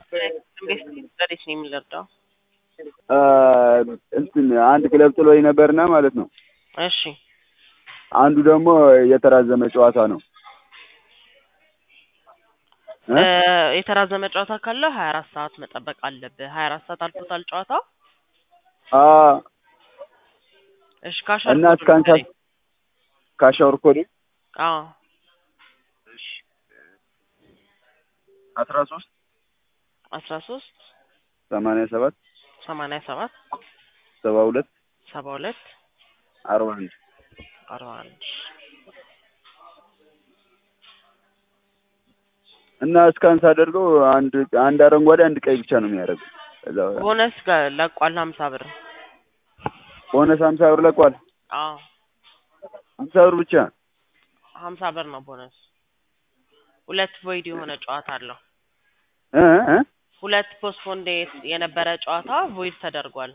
እንዴት እንዴት ነው የሚረዳው? እንትን አንድ ክለብ ጥሎኝ ነበርና ማለት ነው። እሺ አንዱ ደግሞ የተራዘመ ጨዋታ ነው። እ? እ፣ የተራዘመ ጨዋታ ካለ ሀያ አራት ሰዓት መጠበቅ አለብህ። ሀያ አራት ሰዓት አልፎታል ጨዋታው። አ እሺ ካሻር እና ኮዱን እስከ አንድ ንገረኝ። ሰዓት ካሻወር ኮድ አዎ አስራ ሶስት አስራ ሶስት ሰማንያ ሰባት ሰማንያ ሰባት ሰባ ሁለት ሰባ ሁለት አርባ አንድ አርባ አንድ እና እስካን ሳደርገው አንድ አንድ አረንጓዴ አንድ ቀይ ብቻ ነው የሚያደርገው። ከዛ ቦነስ ጋር ለቋል ሀምሳ ብር። ቦነስ ሀምሳ ብር ለቋል። አዎ ሀምሳ ብር ብቻ ሀምሳ ብር ነው ቦነስ። ሁለት ቮይድ የሆነ ጨዋታ አለው። እ እ ሁለት ፖስትፖንድ የነበረ ጨዋታ ቮይድ ተደርጓል።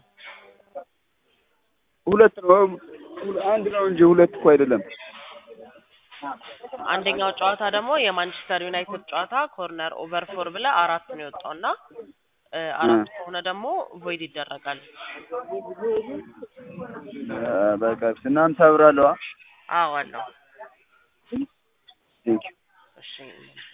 ሁለት ነው አንድ ነው እንጂ ሁለት እኮ አይደለም። አንደኛው ጨዋታ ደግሞ የማንቸስተር ዩናይትድ ጨዋታ ኮርነር ኦቨር ፎር ብለ አራት ነው የወጣው እና እ፣ አራት ከሆነ ደግሞ ቮይድ ይደረጋል። አ፣ በቃ እና ሀምሳ ብር አለዋ። አዎ አለው። ቴንኪው እሺ